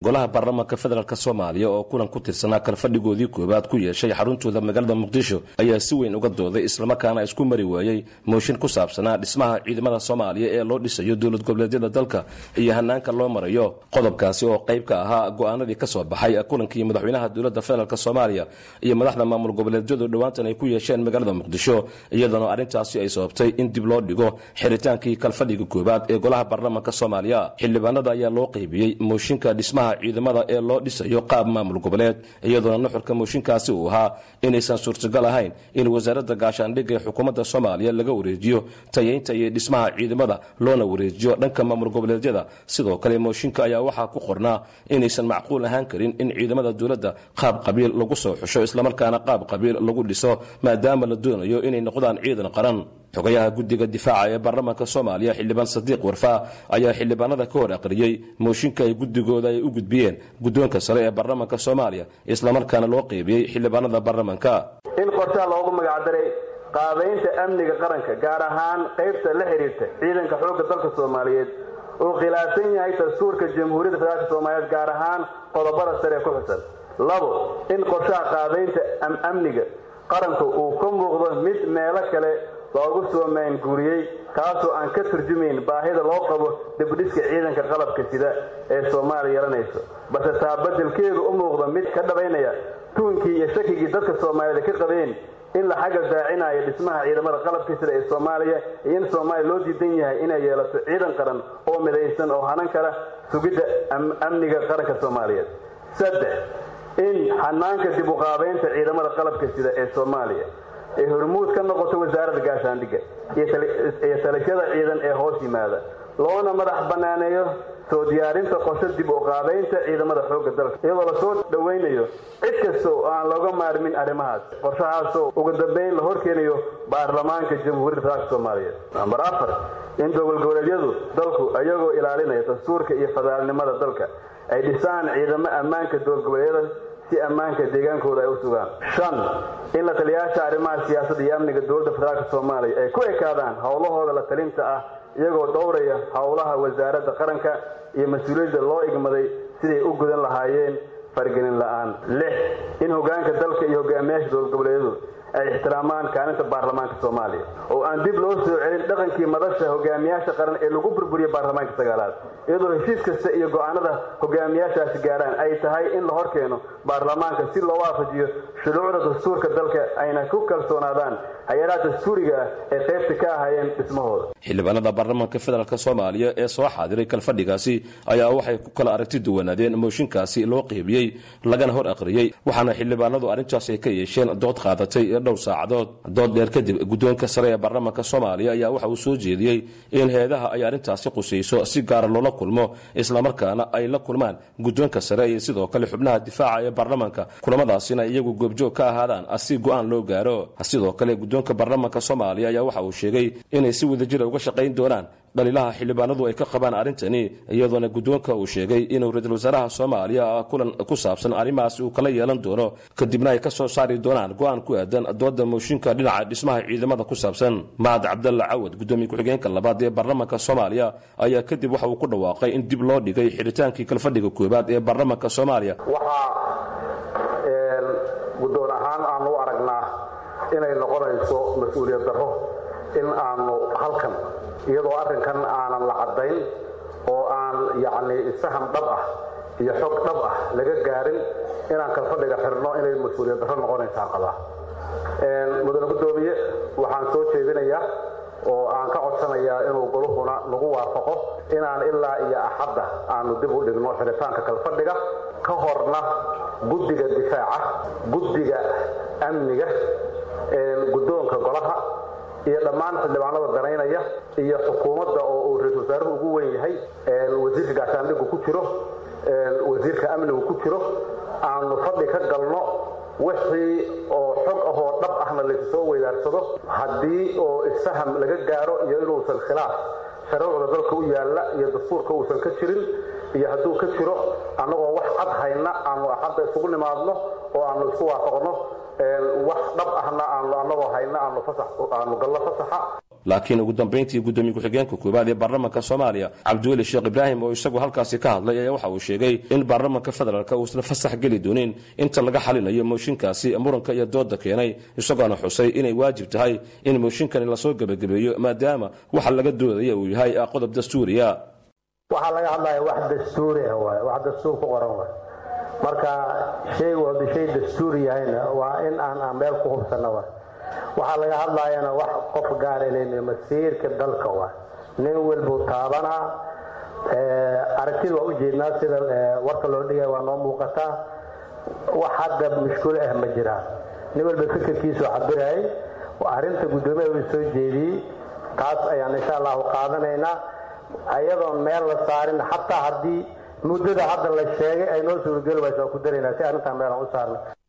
golaha baarlamaanka federaalk soomaaliya oo kulan ku tirsanaa kalfadhigoodii koowaad ku yeeshay xaruntooda magaalada muqdisho ayaa si weyn uga dooday islamarkaana isku mari waayey mooshin ku saabsanaa dhismaha ciidamada soomaaliya ee loo dhisayo dowlad goboleedyada dalka iyo hanaanka loo marayo qodobkaasi oo qayb ka ahaa go'aanadii ka soo baxay kulankii madaxweynaha dowladda federaalk soomaaliya iyo madaxda maamul goboleedyadu dhowaantan ay ku yeesheen magaalada muqdisho iyadana arrintaasi ay sababtay in dib loo dhigo xiritaankii kalfadhiga koowaad ee golaha baarlamaanka soomaaliya xildhibaanada ayaa loo qaybiyey mooshinka dhismaha ciidamada ee loo dhisayo qaab maamul goboleed iyadoona nuxurka mooshinkaasi uu ahaa inaysan suurtagal ahayn in wasaaradda gaashaandhigga ee xukuumadda soomaaliya laga wareejiyo tayaynta iyo dhismaha ciidamada loona wareejiyo dhanka maamul goboleedyada sidoo kale mooshinka ayaa waxaa ku qornaa inaysan macquul ahaan karin in ciidamada dowladda qaab qabiil lagu soo xusho islamarkaana qaab qabiil lagu dhiso maadaama la doonayo inay noqdaan ciidan qaran xogayaha guddiga difaaca ee baarlamaanka soomaaliya xildhibaan sadiiq warfaa ayaa xildhibaanada ka hor aqriyey mooshinka ay guddigooda ay u gudbiyeen guddoonka sare ee baarlamaanka soomaaliya islamarkaana loo qeybiyey xildhibaanada baarlamaanka in qorshaha loogu magacdaray qaabaynta amniga qaranka gaar ahaan qaybta la xidhiirta ciidanka xoogga dalka soomaaliyeed uu khilaafsan yahay dastuurka jamhuuriyadda federaalk soomaaliyeed gaar ahaan qodobada sare ee ku xusan labo in qorshaha qaabaynta amniga qaranku uu ka muuqdo mid meelo kale loogu soo maanguuriyey kaasoo aan ka turjumayn baahida loo qabo dibdhiska ciidanka qalabka sida ee soomaaliya yeelanayso balse taa badelkeedu u muuqdo mid ka dhabaynaya tuunkii iyo shakigii dadka soomaaliyeed ka qabeen in la xagga daacinayo dhismaha ciidamada qalabka sida ee soomaaliya iyo in soomaaliya loo diidan yahay inay yeelato ciidan qaran oo midaysan oo hanan kara sugidda amniga qaranka soomaaliyeed saddex in xanaanka dib u qaabaynta ciidamada qalabka sida ee soomaaliya ee hormuud ka noqoto wasaaradda gaashaandhigga iyo talashada ciidan ee hoos yimaada loona madax bannaaneeyo soo diyaarinta qorsho dib u qaabaynta ciidamada xoogga dalka iyadoo lasoo dhowaynayo cid kasta oo aan looga maarmin arrimahaas qorshahaasoo ugu dambayn la horkeenayo baarlamaanka jamhuuriyadda federaalk soomaaliyeed nambar afar in dowalgoboleedyadu dalku iyagoo ilaalinaya dastuurka iyo federaalnimada dalka ay dhisaan ciidamo ammaanka dowalgoboleedyada si ammaanka deegaankooda ay u sugaan shan in la taliyayaasha arrimaha siyaasadda iyo amniga dowladda federaalk soomaaliya ay ku ekaadaan howlahooda la talinta ah iyagoo dhowraya howlaha wasaaradda qaranka iyo mas-uuliyadda loo igmaday siday u gudan lahaayeen fargelin la'aan lix in hogaanka dalka iyo hogaamiyaasha dowlad goboleedyadu ay ixtiraamaan kaalinta baarlamaanka soomaaliya oo aan dib loo soo celin dhaqankii madasha hogaamiyaasha qaran ee lagu burburiyey baarlamaanka sagaalaad iyadoo heshiis kasta iyo go'aanada hogaamiyaashaasi gaaraan ay tahay in la hor keeno baarlamaanka si loo waafajiyo shuruucda dastuurka dalka ayna ku kalsoonaadaan hay-adaha dastuuriga ah ee qaybta ka ahayeen dhismahooda xildhibaanada baarlamaanka federaalk soomaaliya ee soo xaadiray kalfadhigaasi ayaa waxay ku kala aragti duwanaadeen mooshinkaasi loo qeybiyey lagana hor aqriyey waxaana xildhibaanadu arrintaas ay ka yeesheen dood qaadatay dhowr saacadood dood dheer kadib guddoonka sare ee baarlamaanka soomaaliya ayaa waxa uu soo jeediyey in heedaha ay arrintaasi qusayso si gaara loola kulmo islamarkaana ay la kulmaan guddoonka sare iyo sidoo kale xubnaha difaaca ee baarlamaanka kulamadaasina iyagu goobjoog ka ahaadaan si go'aan loo gaaro sidoo kale guddoonka baarlamaanka soomaaliya ayaa waxa uu sheegay inay si wadajira uga shaqayn doonaan dhaliilaha xildhibaanadu ay ka qabaan arrintani iyadoona guddoonka uu sheegay inuu ra-iisul wasaaraha soomaaliya kulan ku saabsan arrimahaas uu kala yeelan doono kadibna ay ka soo saari doonaan go'aan ku aadan dooda mooshinka dhinaca dhismaha ciidamada ku saabsan mahad cabdalla cawad guddoomiye ku-xigeenka labaad ee baarlamaanka soomaaliya ayaa kadib waxa uu ku dhawaaqay in dib loo dhigay xidhitaankii kalfadhiga koowaad ee baarlamaanka soomaaliya waxaa guddoon ahaan aanu u aragnaa inay noqonayso mas-uuliyad darro in aanu halkan iyadoo arrinkan aanan la caddayn oo aan yacni isaham dhab ah iyo xog dhab ah laga gaarin inaan kalfadhiga xirno inay mas-uuliyad darro noqonaysaan qabaa mudane guddoomiye waxaan soo jeedinayaa oo aan ka codsanayaa inuu goluhuna nagu waafaqo inaan ilaa iyo axadda aanu dib u dhigno xiritaanka kalfadhiga ka horna guddiga difaaca guddiga amniga guddoonka golaha iyo dhammaan xildhibaanada danaynaya iyo xukuumadda oo uu ra-isul wasaaruhu ugu weyn yahay wasiirka gaashaandhigu ku jiro wasiirka amnigu ku jiro aanu fadhi ka galno wixii oo xog ahoo dhab ahna laysu soo weydaarsado haddii oo isfaham laga gaaro iyo inuusan khilaaf sharuucda dalka u yaalla iyo dastuurka uusan ka jirin iyo hadduu ka jiro annagoo wax cad hayna aanu axadda isugu nimaadno oo aanu isku waafaqno wax dhab ahna aanu annagoo hayna aanu gallo fasaxa laakiin ugu dambayntii guddoomiye ku-xigeenka koowaad ee baarlamaanka soomaaliya cabdiweli sheekh ibraahim oo isagu halkaasi ka hadlay ayaa waxa uu sheegay in baarlamaanka federaalk uusan fasax geli doonin inta laga xalinayo mooshinkaasi muranka iyo dooda keenay isagoona xusay inay waajib tahay in mooshinkani lasoo gebagabeeyo maadaama waxa laga doodaya uu yahay qodob dastuuriya waxaa laga hadlaya wax dastuuri ah waay wax dastuur ku qoran waay marka shaygu hadduu shay dastuuri yahayna waa in aan aan meel ku hubsanno waay waxaa laga hadlayana wax qof gaar ilayna masiirka dalka waay nin walbuu taabanaa aragtida waa ujeednaa sida warka loo dhigaya waa noo muuqataa wax hadda mushkulo ah ma jiraan nin walba fikirkiisu cabirayay arrinta guddoomiyaha uu soo jeediyey taas ayaan insha allahu qaadanaynaa ayadoon meel la saarin xataa haddii muddada hadda la sheegay ay noo suurageli waysa waa ku daraynaa si arrintaan meel aan u saarna